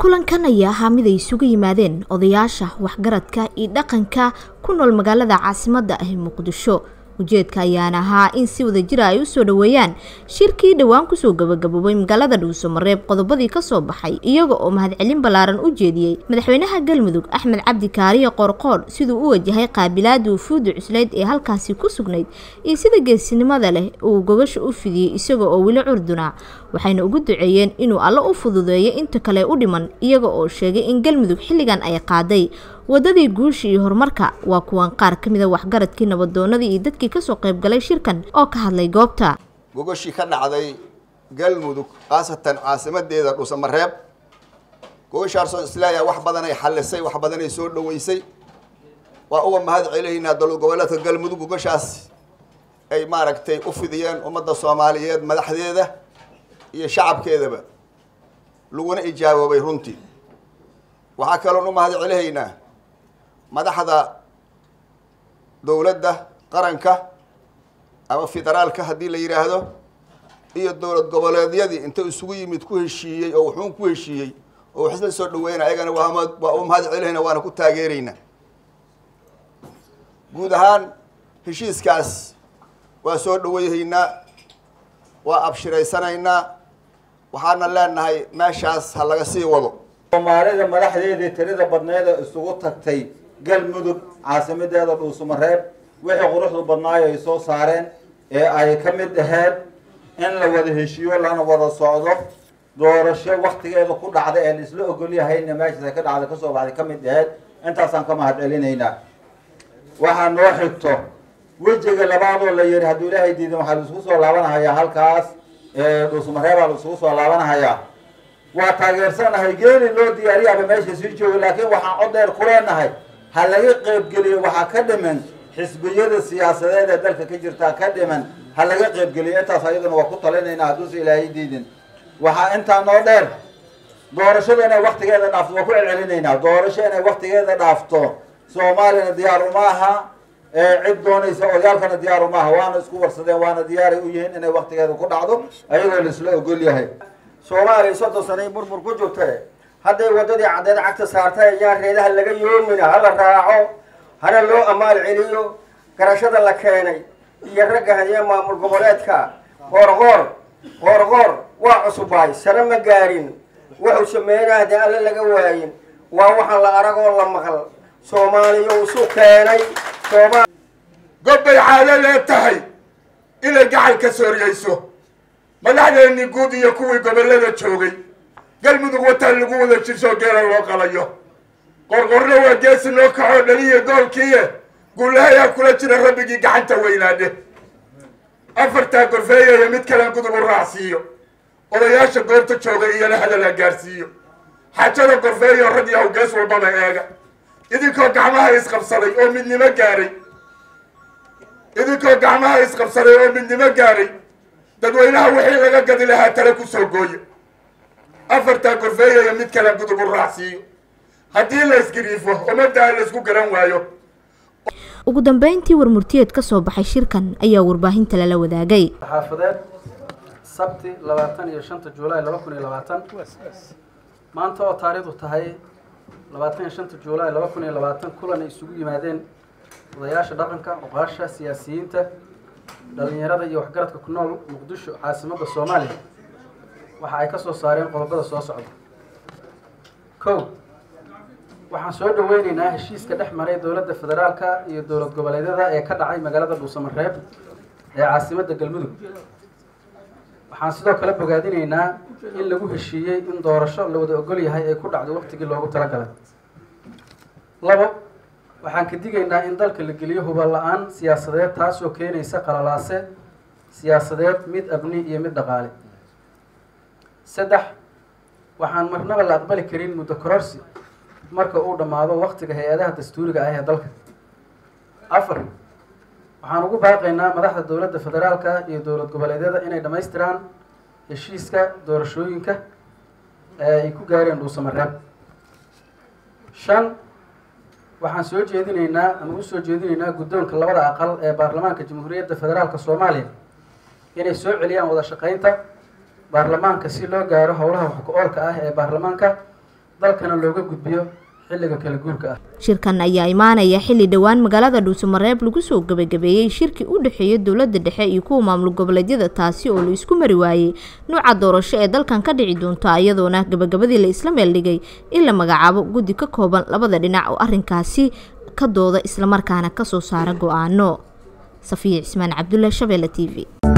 kulankan ayaa ahaa mid ay isugu yimaadeen odayaasha waxgaradka iyo dhaqanka ku nool magaalada caasimadda ah ee muqdisho ujeedka ayaana ahaa in si wada jira ay usoo dhoweeyaan shirkii dhowaan kusoo gabagaboobay magaalada dhuuso mareeb qodobadii kasoo baxay iyaga oo mahadcelin ballaaran u jeediyey madaxweynaha galmudug axmed cabdi kaariye qoorqoodh siduu u wajahay qaabilaada wufuudda cuslayd ee halkaasi ku sugnayd iyo sida geesinimada leh uu gogasha u fidiyey isaga oo weli curduna waxayna ugu duceeyeen inuu alle u fududeeyo inta kale u dhiman iyaga oo sheegay in galmudug xilligan ay qaaday wadadii guusha iyo horumarka waa kuwan qaar ka mid a waxgaradkii nabadoonadii iyo dadkii kasoo qaybgalay shirkan oo ka hadlay goobta gogoshii ka dhacday galmudug khaasatan caasimadeeda dhuusamareeb gogoshaasoo isleeyahay wax badanay xallisay wax badanay soo dhoweysay waa uga mahad celaynaa dowlad goboleedka galmudug gogoshaas ay maaragtay u fidiyeen ummadda soomaaliyeed madaxdeeda iyo shacabkeedaba laguna ijaaboobay runtii waxaa kaloon u mahad celahaynaa madaxda dowladda qaranka ama federaalka haddii la yidhaahdo iyo dowlad goboleedyadii inta isugu yimid ku heshiiyey oo wuxuun ku heshiiyey oo wax isla soo dhaweynaa ayagana waa waa u mahad celinayna waana ku taageeraynaa guud ahaan heshiiskaas waa soo dhaweyhaynaa waa abshiraysanaynaa waxaana leenahay meeshaas ha laga sii wado soomaalida madaxdeedii tirada badneeda isugu tagtay galmudug caasimadeeda dhuusamareeb wixii quruxdu badnaayo ay soo saareen ee ay ka mid aheyd in la wada heshiiyo lana wada socdo doorasho waktigeeda ku dhacda ee la isla ogolyahayna meeshaas ka dhacda kasoo baxday ka mid aheyd intaasaan ka mahad celinaynaa waxaa noo xigto wejiga labaadoo la yihi hadduu ilaahay diidan waxaa la isugu soo laabanahayaa halkaas dhuusamareebaa la isugu soo laabanahayaa waa taageersanahay geeli loo diyaariyaaba meesha sii jooga laakiin waxaan cod dheer ku leenahay ha laga qaybgeliyo waxaa ka dhiman xisbiyada siyaasadeed ee dalka ka jirtaa ka dhiman ha laga qaybgeliyo intaas ayaduna waa ku talinaynaa hadduusa ilaahay diidin waxaa intaa noo dheer doorashada inay waktigeeda dhaafto waa ku celcelinaynaa doorasho inay waktigeeda dhaafto soomaaliyana diyaar uma aha cid doonaysa odayaalkana diyaar uma aha waana isku warsadeen waana diyaaray u yihiin inay waktigeeda ku dhacdo ayagoo laisla ogol yahay soomaaliya soddon sanay burbur ku jirtay hadday waddadii caddeed cagta saartay ayaa reedaha laga yoomina hala raaco hana loo ammaal celiyo garashada la keenay iyo ragga hadiye maamul goboleedka qoorqoor qoorqoor waa cusubaay sare ma gaarin wuxuu sameeyana haddii alle laga waayin waa waxaan la aragoo la maqal soomaaliya isu keenay sooma gobbay caado lee tahay inay gacal ka sooriyeyso madaxdeennii guud iyo kuwii gobollada joogay galmudug wataan lagu wada jirsoo geela loo qalayo qorqorna waa geesi noo kaxoo dhaliya goolkiiye guulahayaa kula jira rabbigii gacanta weynaadhe afartaa gorfeeyaya mid kalen gudub u raacsiiyo odayaasha goobta jooga iyona hadalha gaarsiiyo xaajada gorfeeyo rag yahow gees walbaba eega idinkoo gacmaha isqabsaday oo midnimo gaaray idinkoo gacmaha isqabsaday oo midnimo gaaray dadweynaha wixii laga gadi lahaa tale kusoo gooye afartaa gorfeeyaya mid kale gudub u raacsiiyo haddii la isgariifo ummaddaa la isku garan waayo ugu dambeyntii warmurtiyeed ka soo baxay shirkan ayaa warbaahinta lala wadaagay xaafadeed sabti labaatan iyo shanta juulaay laba kun iyo labaatan maanta oo taariikhdu tahay labaatan iyo shanta juulaay laba kun iyo labaatan kulan ay isugu yimaadeen odayaasha dhaqanka oqaasha siyaasiyiinta dhalinyarada iyo waxgaradka ku nool muqdisho caasimadda soomaaliya waxa ay ka soo saareen qodobada soo socda kow waxaan soo dhaweyneynaa heshiiska dhex maray dowladda federaalka iyo dowlad goboleedyada ee ka dhacay magaalada dhuusamareeb ee caasimadda galmudug waxaan sidoo kale bogaadinaynaa in lagu heshiiyey in doorasho la wada ogol yahay ay ku dhacdo waqtigii loogu talagalay labo waxaan ka digaynaa in dalka la geliyo hubal la-aan siyaasadeed taasoo keenaysa qalalaase siyaasadeed mid abni iyo mid dhaqaale saddex waxaan marnaba la aqbali karin muddo kororsi marka uu dhammaado waktiga hay-adaha dastuuriga ah ee dalka afar waxaan ugu baaqaynaa madaxda dowladda federaalka iyo dowlad goboleedyada inay dhammaystiraan heshiiska doorashooyinka ee ay ku gaareen dhuusamareeb shan waxaan soo jeedinaynaa ama u soo jeedinaynaa guddoonka labada aqal ee baarlamaanka jamhuuriyadda federaalka soomaaliya inay soo celiyaan wada shaqaynta baarlamaanka si loo gaaro howlaha wax ku-oolka ah ee baarlamaanka dalkana looga gudbiyo xilliga kala guurka ah shirkan ayaa imaanaya xilli dhowaan magaalada dhuusamareeb lagu soo gebagabeeyey shirkii u dhexeeya dowladda dhexe iyo kuwa maamul goboleedyada taasi oo la isku mari waayey nuuca doorasho ee dalkan ka dhici doonta iyadoona gabagabadii la isla meeldhigay in la magacaabo guddi ka kooban labada dhinac oo arrinkaasi ka dooda islamarkaana kasoo saara go-aano safiya cismaan cabdulle shabeelle t v